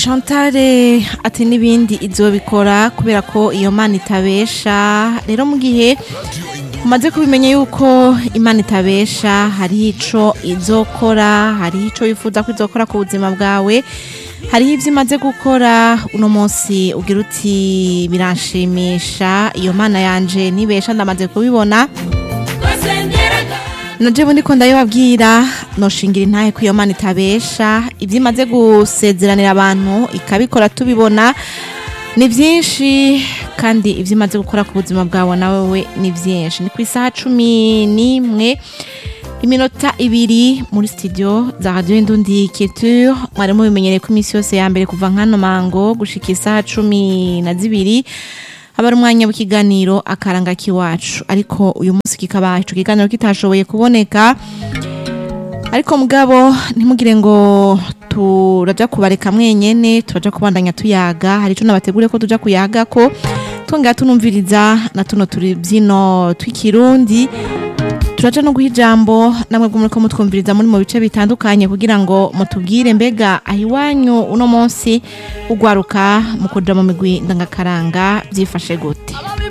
Chantale ati n'ibindi izobikora kubera ko iyo mana itabesha rero mu gihe umaze kubimenya yuko imana itabesha hariho ico izokora hariho ico wifuza ko izokora ku buzima bwawe hariho ivyo imaze gukora uno munsi ugira uti biranshimisha iyo mana yanje nibesha ndamaze kubibona najewe ndiko ndabibabwira noshingira intahe ko iyo mana itabesha ivyo imaze gusezeranira abantu ikabikora tubibona ni vyinshi kandi ivyo imaze gukora ku buzima bwawe nawewe ni vyinshi ni ku isaha cumi n'imwe iminota ibiri muri studio za radio indundi culture mwari mubimenyereye ko iminsi yose ya mbere kuva nkano mango gushika isaha cumi na zibiri haba ari umwanya w'ikiganiro akaranga k'iwacu ariko uyu munsi kikaba ico kiganiro kitashoboye kuboneka ariko mugabo ntimugire ngo turaja kubareka mwenyene turaja kubandanya tuyaga hari ico nabategure ko tuja kuyaga ko twongera tunumviriza na tuno turi byino tw'ikirundi turaja no guha ijambo namwe bwo muriko mutwumviriza muri mu bice bitandukanye kugira ngo mutubwire mbega aho iwanyu uno munsi ugwaruka mu kuja mu migwi ndangakaranga vyifashe gute